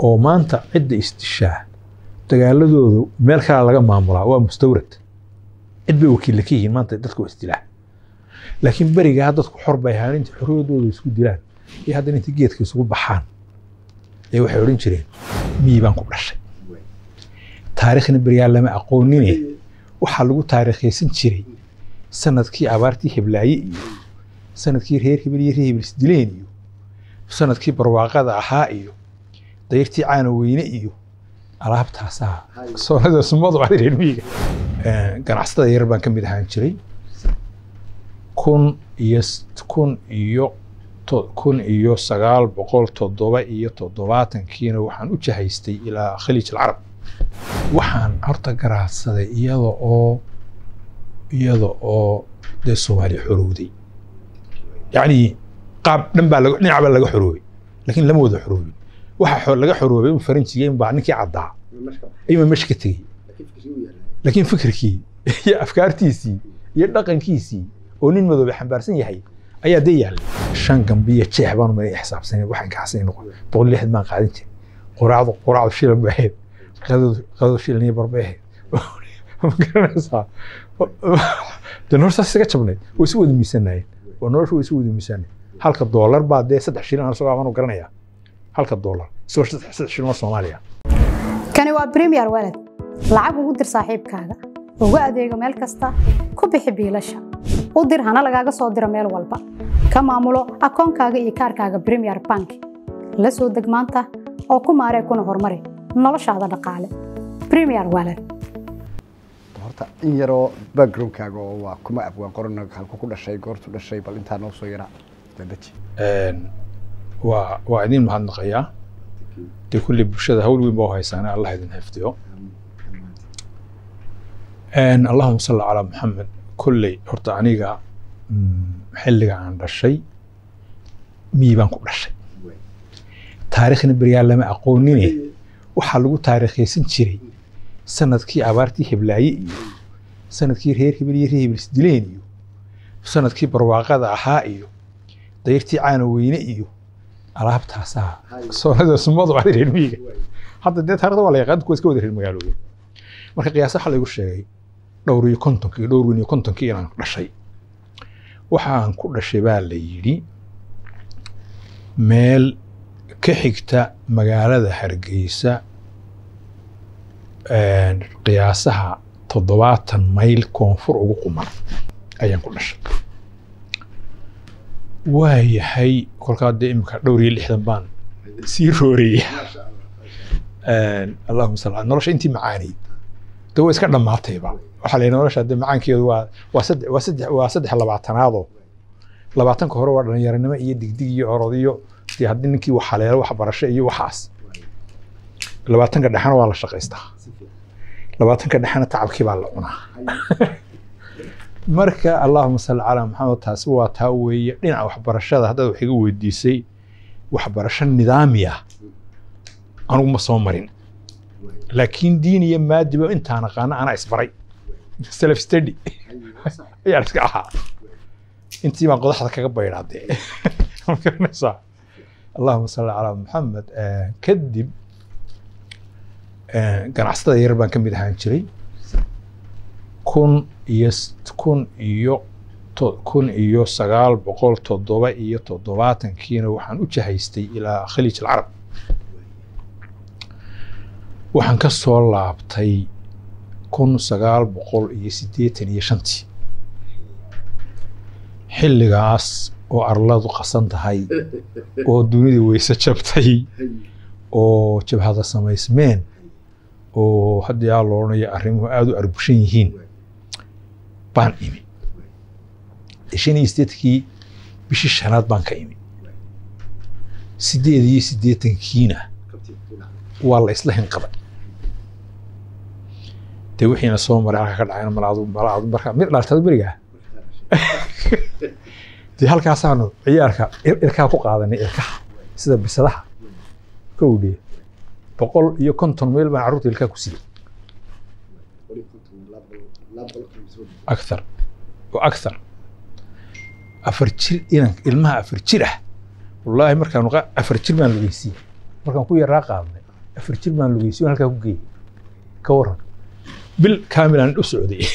oo maanta cidda isdishaa dagaaladoodu meel kale laga maamulaa waa mustawrad cid bay wakiilla ka yihiin maanta dadka waa isdilaa laakiin berigaa dadku xor bay ahaan inta xorriyadooda isku dilaan iyo haddana inta geedka isugu baxaan ee waxay odhan jireen miyi baan ku dhashay taariikhna berigaa lama aqoonine waxaa lagu taariikhaysan jiray sanadkii abaartii heblaaye iyo sanadkii reer hebel iyo reer hebel isdileen iyo sanadkii barwaaqada ahaa iyo dayrtii caana weyne iyo alaabtaasaa soonada sumadu ah reer miyiga ganacsatada yar baan ka mid ahaan jiray kun iyo kun iyo kun iyo sagaal boqol toddoba iyo toddobaatankiina waxaan u jahaystay ilaa khaliij alcarab waxaan horta garaadsaday iyada oo iyada oo dee soomaaliya xorowday yacni qaab dhan baa laga dhinac baa laga xoroobay laakiin lama wada xoroobin waxa laga xoroobay un faranjiga in baa ninkii caddaa ayma meesha ka tegey laakiin fikirkii iyo afkaartiisii iyo dhaqankiisii oo nin madoobe xambaarsan yahay ayaa dee yaallay shan gambiya jeex baan umay xisaabsanay waxaan gaxsanay noqon boqol lixdan baan qaadan jiray quraacdu quraacdu shilan bay ahayd qadadu qadadu shilan iyo barbay ahayd ma garanaysaa dee noloshaas isaga jabnayd way isu wada miisanayeen waa nolosha way isu wada miisanay halka doolar baa dee saddex shilin aan isagoo amaan garanayaa halka doolar isagoo saddex shilin oo soomaaliya kani waa premier walad lacag ugu dir saaxiibkaaga ugu adeego meel kasta ku bixi biilasha u dir hana lagaaga soo diro meel walba ka maamulo akoonkaaga iyo kaarkaaga premier bank la soo deg maanta oo ku maaree kuna horumari noloshaada dhaqaale premier walad horta in yaroo backgroundkaaga oo waa kuma abwaan qorana halku ku dhashay goortu dhashay bal intaa noo soo yaraa dadaji waa waa idin mahadnaqayaa dee kulli bulshada hawl weyn baa u haysaane allah idin xifdiyo allahuma salli calaa maxamed kolley horta aniga xilliga aan dhashay miyi baan ku dhashay taariikhna beriyaa lama aqoonine waxaa lagu taariikhaysan jiray sanadkii abaartii heblaaye iyo sanadkii reer hebel iyo reer hebel isdileen iyo sanadkii barwaaqada ahaa iyo dayrtii caana weyne iyo alaabtaasaa soonada sumadu ah reer miyiga hadda dee taarikhda waa la yaqaan kuwa iska wada reer magaalooyin marka qiyaasa waxaa laygu sheegay dhowr iyo kontonkii dhowr weyn iyo kontonkii inaan dhashay waxaan ku dhashay baa la yidhi meel ka xigta magaalada hargeysa qiyaasaha toddobaatan mayl koonfur ugu quman ayaan ku dhashay waayahay kolkaa dee imika dhowr iyo lixdan baan sii rooraya allahuma sal nolosha intii macaanayd de way iska dhammaatayba waxaa la yidhi nolosha de macaankeedu waa waa saddex waa saddex waa saddex labaatanaadoo labaatanka hore waa dhalinyaranimo iyo digdig iyo orod iyo dee haddii ninkii wax haleelo waxbarasho iyo waxaas labaatanka dhexena waa la shaqaystaa labaatanka dhexena tacabkii baa la cunaa marka allahuma salli calaa maxamed taasi waa taa weeye dhinaca waxbarashada haddaad wax iga weydiisay waxbarasho nidaami ah anugu ma soo marin laakiin diin iyo maadiba intaan aqaana anaa isbaray self study ayaan iska ahaa intii baan qodaxda kaga baydhaadee ma garanaysaa allahuma salli calaa maxamed kadib ganacsatada yar baan ka mid ahaan jiray kun iyo kun iyo kun iyo sagaal boqol toddoba iyo toddobaatankiina waxaan u jahaystay ilaa khaliij alcarab waxaan ka soo laabtay kun sagaal boqol iyo siddeetan iyo shantii xilligaas oo arladu qasan tahay oo dunida weyse jabtay oo jabhada samaysmeen oo hadda yaa lo odhanaya arrimuhu aada u arbushan yihiin baan imi shan iyo siddeetankii bishii shanaad baan ka imi siddeed iyo siddeetankiina waa la isla hinqaday dee wixiina soo maray halka ka dhacayna malaadu malaadu marka mid dhaartado berigaa dee halkaasaanu ciyaarka irkaa ku qaadanay irkaha sida bisadaha kowdhiye boqol iyo konton meel baan carruurta ilkaa ku siiyey akthar wa akthar afar jir inan ilmaha afar jir ah wallaahi markaan afar jir baan lugeysiiyey markaan ku yaraa qaadnay afar jir baan lugeysay halkaa ku geeyey ka waran bil kaamilaan u socday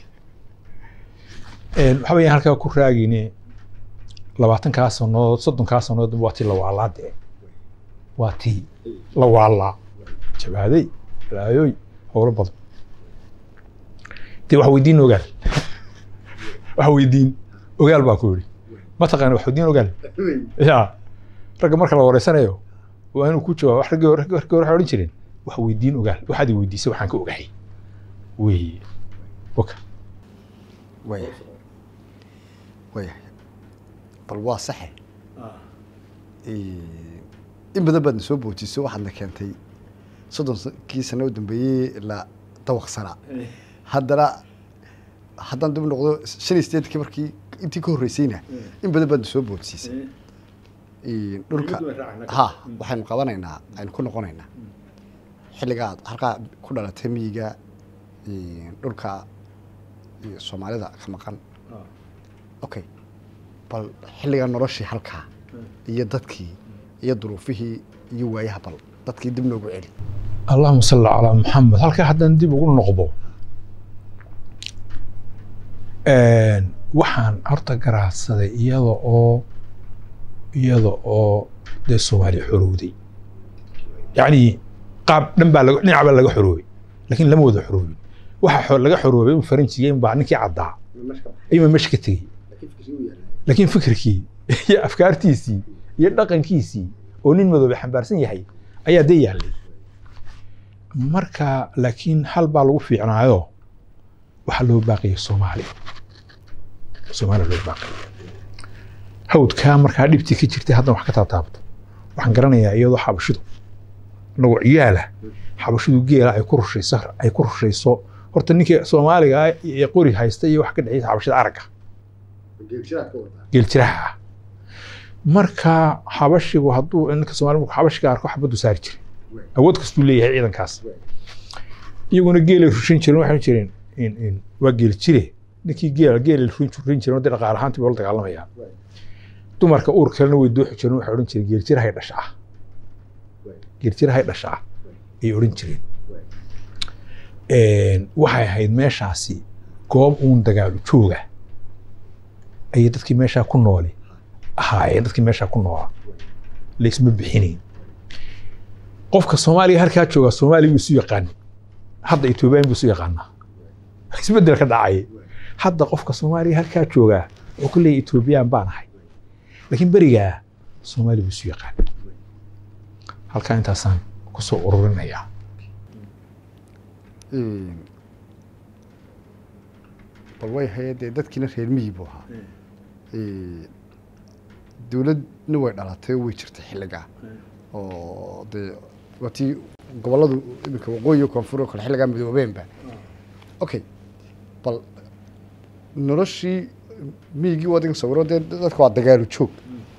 waxa weeyaan halkaa ku raagine labaatankaa sanood soddonkaa sanood waa tii la waalaa dee waa tii la waalaa jabaaday laayooy howlo badan dee wax weydiin ogaal wax weydiin ogaal baa ku yidhi ma taqaana wax weydiin ogaal ya ragga marka la wareysanayo waa inuu ku jawaabo wax raggii raggii hore waxay odhan jireen wax weydiin ogaal waxaad i weydiisay waxaan ka ogahay wey waka waya waya bal waa saxe in badan baadna soo boojiso waxaadna keentay soddonkii sano u dambeeyey la dawaqsanaa haddana haddaan dib noqdo shan iyo sideedkii markii intii ka horreysayna in badan baadna soo boojisiisay dhulka ha waxaynu qabanaynaa aynu ku noqonaynaa xilligaa halkaa ku dhalatay miyiga dhulka soomaalida ka maqan okay bal xilligaa noloshii halkaa iyo dadkii iyo duruufihii iyo waayaha bal dadkii dib noogu celi allahuma salli calaa maxamed halkaa haddaan dib ugu noqdo waxaan horta garaadsaday iyada oo iyada oo dee soomaaliya xorowday yacni qaab dhan baa laga dhinac baa laga xoroobay laakiin lama wada xoroobin waxa laga xoroobay un faranjiga in baa ninkii caddaa ayuuma meesha ka tegey laakiin fikirkii iyo afkaartiisii iyo dhaqankiisii oo nin madoobe xambaarsan yahay ayaa dee yaallay marka laakiin hal baa lagu fiicnaayo waxaa loo baaqiyay soomaaliya soomaaliya loo baaqiyay hawdkaa markaa dhibtii ka jirtay haddana wax ka taataabto waxaan garanayaa iyadoo xabashidu anagoo ciyaala xabashidu geela ay ku rushayso ay ku rushayso horta ninkii soomaaliga ah ee qori haysta iyo wax ka dhexeysa xabashida aragga geeljiraha ah marka xabashigu hadduu ninka soomaaliga markuu xabashiga arko xabaddu saari jiray awood kastuu leeyahay ciidankaas iyaguna geelay rushin jireen waxay jireen waa geel jire ninkii geel geelay rushin jireen dee dhaqaale ahaantii bay la dagaalamayaan dumarka uur kalena way dooxi jireen waxay odhan jireen geeljirahay dhashaa geeljirahay dhashaa ayay odhan jireen waxay ahayd meeshaasi goob uun dagaalu jooga ayay dadkii meeshaa ku nooli ahaayeen dadkii meeshaa ku noolaa laysma bixinayn qofka soomaaliga halkaa jooga soomaaliya buu isu yaqaanin hadda etoobiyaan buu isu yaqaanaa isbeddel ka dhacay hadda qofka soomaaliga halkaa joogaa wuxuu ku leeyahy etoobiyaan baan ahay laakiin berigaa soomaaliya buu isu yaqaan halkaa intaasaan kusoo ururinayaa bal way haye dee dadkiina reer miyi buu ahaa dowladna way dhalatay oo way jirtay xilligaa oo dee waatii gobolladu iminka waqooyi koonfur oo kale xilligaa midoobeenba okay bal noloshii miyigii wadiga sawiro dee dadka waa dagaalu joog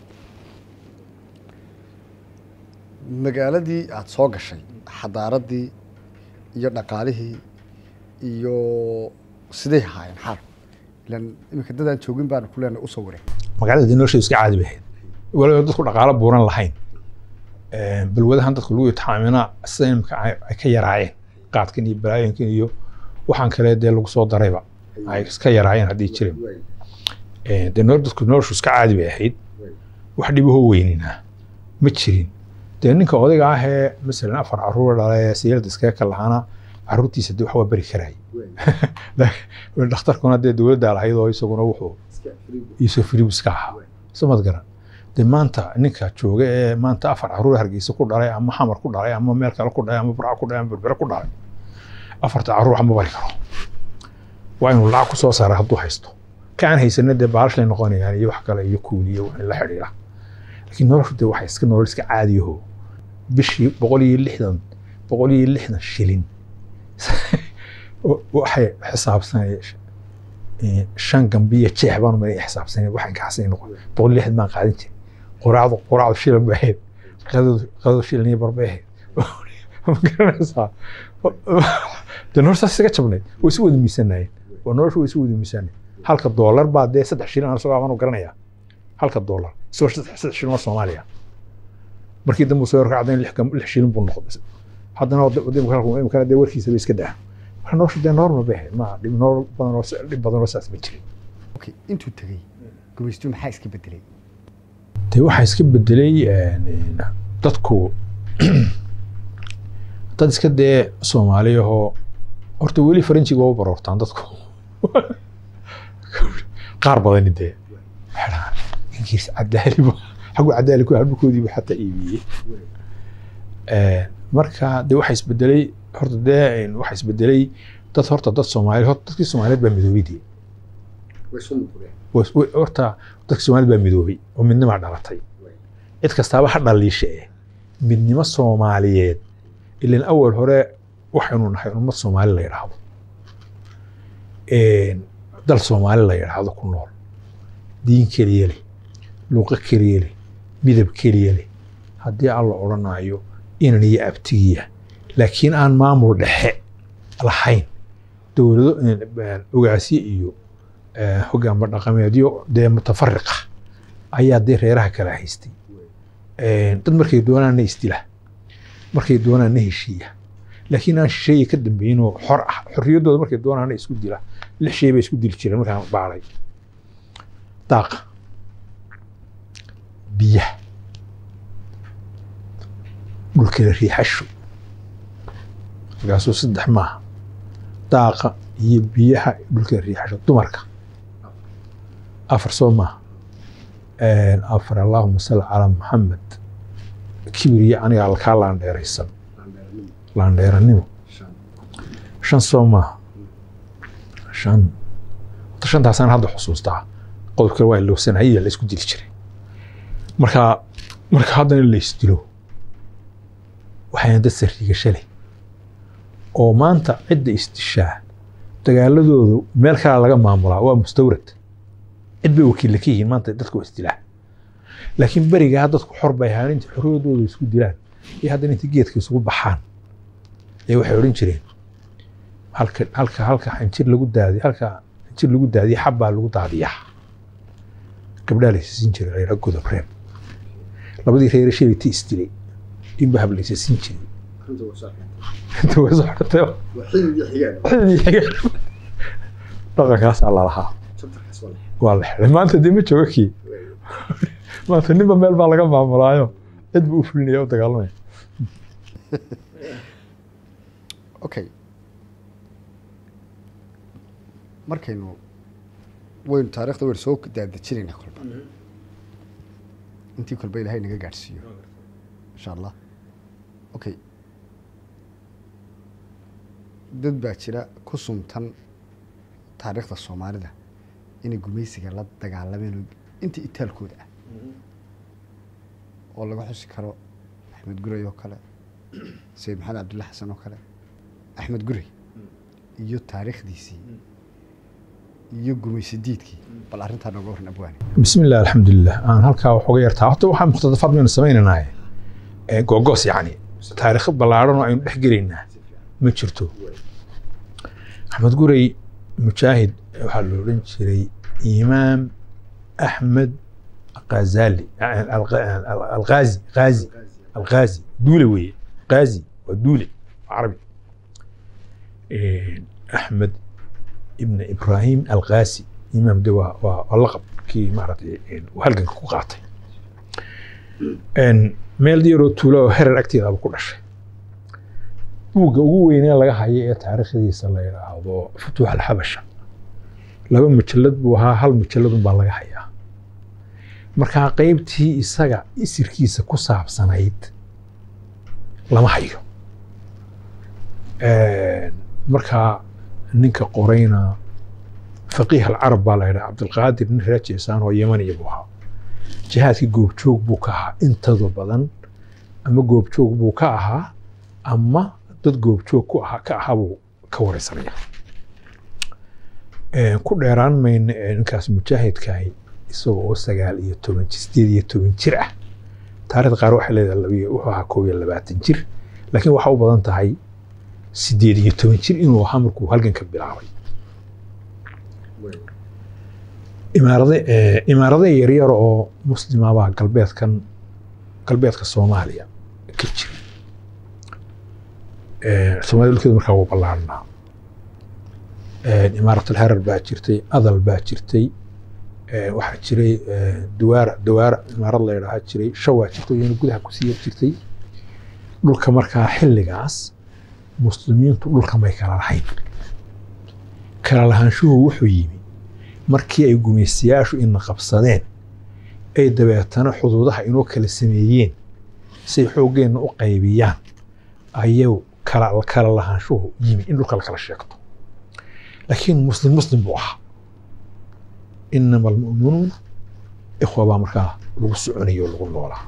magaaladii aada soo gashay xadaaradii iyo dhaqaalihii iyo siday ahaayeen xaal ilan iminka dadaan joogin baan ku leenahay u sawireen magaalada dee nolosheedu iska caadi bay ahayd waliba dadku dhaqaalo buuran lahayn balwadahan dadku lagu itixaamina sida imika ay ka yaraayeen qaadkan iyo balaayinkan iyo waxaan kale dee lagu soo darayba ay iska yaraayeen haddii jirin dee noo dadku noloshu iska caadi bay ahayd wax dhibahoo weynina ma jirin dee ninka odayga ah ee masalan afar caruur dhale siyarda iskaga ka lahaana caruurtiisa dee wax waa beri karaay dhakhtarkuna dee dowladdaa lahayd oo isaguna wuxuu iisoo firibiska ahaa samad garan dee maanta ninka jooga ee maanta afar caruur hargeysa ku dhalay ama xamar ku dhalay ama meel kale ku dhalay ama burca ku dhalay ama berbere ku dhalay afarta caruur wax ma bari karo waa inuu lacag ku soo saara hadduu haysto ka aan haysana dee baalashlay noqonayaan iyo wax kale iyo kuuli iyo wixii la xidhiidha laakiin noloshu dee waxay iska nolol iska caadiyaho bishii boqol iyo lixdan boqol iyo lixdan shilin waxay xisaabsanay shan gambiya jeex baan umay xisaabsanay waxaan kaxsanay noqon boqol iyo lixdan baan qaadin jiray quraacdu quraacdu shilan bay ahayd qadadu qadadu shilan iyo bar bay ahayd ma garanaysaa dee nolosha isaga jabnayd way isu wada miisanayeen oo noloshu way isu wada miisanayeen halka doolar baa dee saddex shilin aan soo amaan garanayaa halka doolar isagoo saddex shilin oo soomaaliya markii dambe soo yarkacday lix lix shilin buu noqday haddana imkana dee warkiisa ba iska daa marka nolosha dee normal bay ahayd ma dhib nolol badan oo dhib badan oo saas ma jirin okay intuu tegey gumaystuhu maxaa iska bedelay dee waxaa iska bedelay dadku dad iska dee soomaaliyahoo horta weli faranjiga u baroortaan dadku qaar badani dee waxay inkiis cadaaliba xaggu cadaali ku halbukoodiiba xataa iibiyey marka dee waxaa isbedelay horta dee waxaa isbedelay dad horta dad soomaali horta dadkii soomaaliyeed baa midoobay dee horta dadkii soomaaliyeed baa midoobay oo midnimaa dhalatay cid kastaaba ha dhaliisha eh midnimo soomaaliyeed ilan awal hore waxaynu nahay ummad soomaali la yidhaahdo dal soomaali la yidhaahdo ku nool diin keliya leh luuqo keliya leh midab keliya leh haddii alla odhanayo inan iyo abtigiya laakiin aan maamul dhexe lahayn dowlado ogaasye iyo hogaanba dhaqameedyo dee mutafariqa ayaa dee reeraha kala haystay dad markay doonaanna isdila markay doonaanna heshiiya laakiin aan shisheeye ka dambeyn oo xor ah xorriyaddooda markay doonaanna isku dila lix shay bay isku dili jireen markaan baaray daaqa biyaha dhulkala riixasho markaasuu saddex maaha daaqa iyo biyaha dhulkala riixasho dumarka afar soo maaha afar allahuma salli calaa maxamed kibir iyo aniga kaa laandheeraysan laandheeranimo shan soo maaha shan horta shantaasaan hadda xusuustaa qodob kale waa lowsanaya la isku dili jiray marka marka haddana la isdilo waxayna dad sariigasho leh oo maanta cidda isdishaa dagaaladoodu meel kale laga maamulaa waa mustawrad cid bay wakiilla ka yihiin maanta dadka waa isdilaa laakiin berigaa dadku xor bay ahaan inta xorriyadooda isku dilaan iyo haddana inta geedka isugu baxaan ee waxay odhan jireen halka halka halka xanjir lagu daadiy halka xanjir lagu daadiye xabbaa lagu daadiyaa gabdhaa laysasin jiray reera godob reer labadii reere shalayta isdilay inba hab laysasin jiray inta way soo xortay dhaqankaasaa lalahaa waa la xiday maanta dee ma jooga kii maanta ninba meel baa laga maamulaayo cid buu u fulinaya u dagaalamaya okay markaynu waynu taarikhda waynu soo daadejinaynaa kolba intii kolba ilahay naga gaadhsiiyo insha allah okay dad baa jira ku suntan taariikhda soomaalida inay gumaysiga la dagaalameen oo intii itaalkooda ah oo laga xusi karo axmed guray oo kale sayid maxamed cabdulla xasan oo kale axmed guray iyo taariikhdiisii iyo gumaysi diidkii bal arrintaa nooga waran abwaani bismi illah alxamdulilah aan halkaa waxooga yartaa horta waxaa muqtadafaad baynu samaynaynaa gogoos yacni taariikh ballaaran oo aynu dhex gelaynaa ma jirto axmed guray mujaahid waxaa la odhan jiray imaam axmed qazali alqaazi qaazi alqaazi duule weeye qaazi waa duule waa carabi axmed ibn ibrahim alqaasi imaam de waa waa laqab kii maaragtay halganka ku qaatay meel yaroo tuulo oo herer agteedaba ku dhashay buugga ugu weynee laga hayo ee taariikhdiisa la yidhaahdo futuux alxabasha laba mujallad buu ahaa hal mujalladun baa laga hayaa markaa qeybtii isaga isirkiisa ku saabsanayd lama hayo markaa ninka qorayna faqiih alcarab baa la yidhaha cabdilqaadir nin reer jeesaan oo yemaniya buu ahaa jihaadkii goobjoog buu ka ahaa intooda badan ama goobjoog buu ka ahaa ama dad goobjoog ku ahaa ka ahaa buu ka wareysanaya ku dheeraan mayna ninkaas mujaahidkahi isagoo oo sagaal iyo toban sideed iyo toban jir ah taarikhda qaar waxay leedahay wuxuu ahaa koob iyo labaatan jir laakiin waxaa u badan tahay sideed iyo toban jir inuu ahaa markuu halganka bilaabay imaarade imaarade yaryar oo muslimabaa galbeedkan galbeedka soomaaliya ka jira soomaalida dhulkeedu markaa wuu ballaarnaa imaarat alharar baa jirtay adal baa jirtay waxaa jiray dawaara dawaara imaarad la yidhaaha jiray shawaa jirtay iyana gudaha kusii yar jirtay dhulka markaa xilligaas muslimiintu dhulka may kala lahayn kala lahaanshuhu wuxuu yimi markii ay gumaystayaashu ina qabsadeen ay dabeetana xuduudaha inoo kala sameeyeen say xooggeenna u qaybiyaan ayuu kala kala lahaanshuhu yimi in dhulka la kala sheegto laakiin muslim muslim buu ahaa inama almu'minuun ikhwa baa markaa lagu soconayo oo lagu noolaa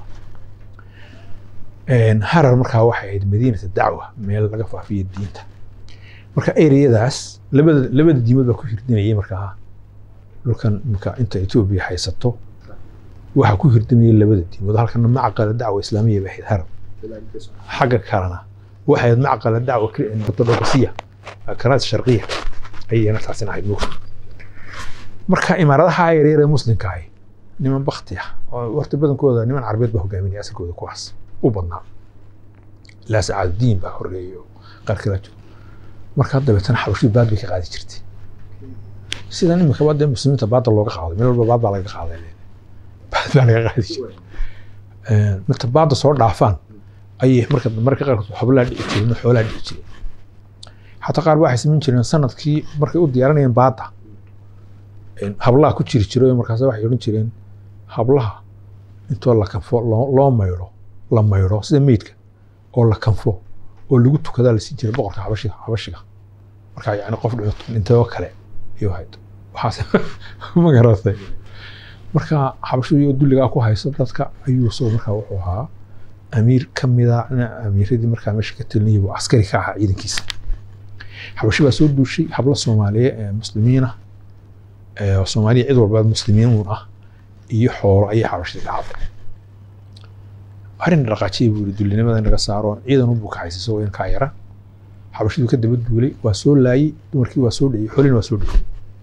harar markaa waxay ahayd madiinata dacwa meel laga faafiyo diinta marka ereyadaas labada labada diimood baa ku hirdinayay markaa dhulkan marka inta etoobiya haysato waxaa ku hirdimayay labada diimood halkana macqala dacwa islaamiya bay ahayd harar xagga kalena waxay ahayd macqala dacwa ortodokasiya kanaad sharqiya ayayna taasina ahayd mugta marka imaaradaha yaryar ee muslimka ahi niman bakti ah oo horta badankooda niman carbeed baa hogaaminaya asalkooda kuwaas u badnaa ilaa sacaadudiin baa horeeyo qaar kala jiro marka dabeetana xabashidu baad bay ka qaadi jirtay sidan imika dee muslimiinta baadda looga qaaday meel walba baad baa laga qaaday baad baa laga qaadi jiray marka baadda soo dhaafaan ayay marka marka qaarkood xoblaa dhici jireen xoolaa dhici jireen xataa qaar waxay samayn jireen sanadkii markay u diyaarinayeen baadda hablaha ku jiri jiray markaas waxay odhan jireen hablaha intoo la kanfo loo maydho la maydho sida meydka oo la kanfo oo lagu tukadaa lasii jiray boqorka xabashiga xabashiga marka yani qof dhintayoo kale ayuu hayd waxaas ma garatay marka xabashidu iyo dulligaa ku haysa dadka ayuu soo markaa wuxuu ahaa amiir ka mida amiiradii markaa meesha ka telinayay buu askari ka ahaa ciidankiisa xabashi baa soo duushay hablo soomaaliye ee muslimiin ah oo soomaaliya cid walba muslimiin uun ah iyo xoolo ayay xabashida ka hadlay arrin dhaqaajiyay buu yiri dullinimada in laga saaro ciidan u bukaxaysa isagoo in kaa yara xabashidu ka daba duulay waa soo laayey dumarkii waa soo dhiciyey xolina waa soo dhiciyey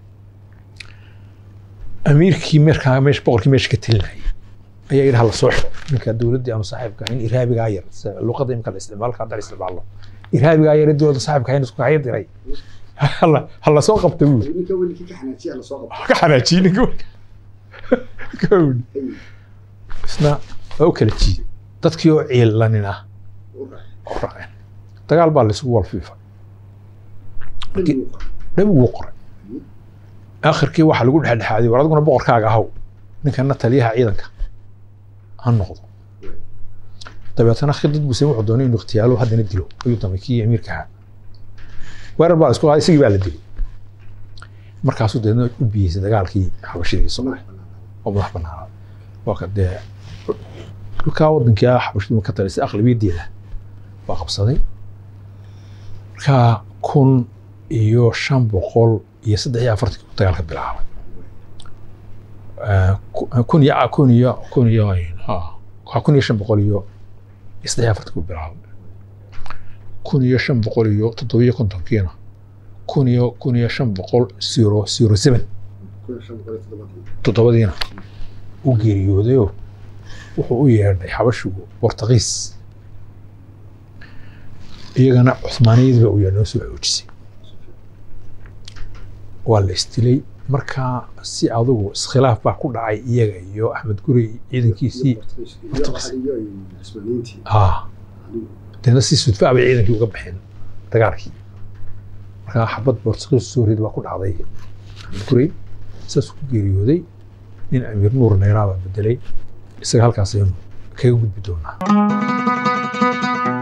amiirkii markaa meesha boqorkii meesha ka telinayay ayaa yidhi hala soo xiro ninka dowladdii aanu saaxiibka ahayn irhaabigaa yar luqadda imika la isticmaalka hadda la isticmaalo irhaabigaa yar ee dowladda saaxiibka ahayn isku kacyo diray hala soo qabta buu ka xanaajiyey ninka isna waa u kala jiiday dadkii oo ciilanin ah oo raaceen dagaal baa laysugu walfiifay nabigu wuu qoray aakhirkii waxaa lagu dhexdhexaaday war adiguna boqorkaaga ahaw ninkana taliyaha ciidanka ha noqdo dabeetana khidad buse wuxuu doonay inuu ikhtiyaalo haddana dilo ayuu damay kii amiirka ahaa weerar baa isku qaaday isagii baa la dilay markaasuu deedna u biyeysay dagaalkii xabashidii soomaaliya oo madax banaanaaday waa ka dee dhulkaa wadankii ah xabashidu ka talisay aqlabiyaddeeda waa qabsaday markaa kun iyo shan boqol iyo saddex iyo afartankii uu dagaalka bilaabay kun iyo kun iyo kun iyo ha kun iyo shan boqol iyo saddex iyo afartankii uu bilaabay kun iyo shan boqol iyo toddobiyo kontonkiina kun iyo kun iyo shan boqol zero zero seven toddobadiina u geeriyoodayoo wuxuu u yeedhay xabashigu bortugiis iyagana cuhmaaniyadii baa u yeedhay oo soo xoojisay waa la isdilay markaa si adugu iskhilaaf baa ku dhacay iyaga iyo axmed gurey ciidankiisii deedna si sudfaa bay ciidankii uga baxeen dagaalkii markaa xabad bortugiis soo rid baa ku dhacday axmed gurey saasuu ku geeriyooday nin amiir nuur nayraa baa bedelay isaga halkaas aynu kaga gudbi doonaa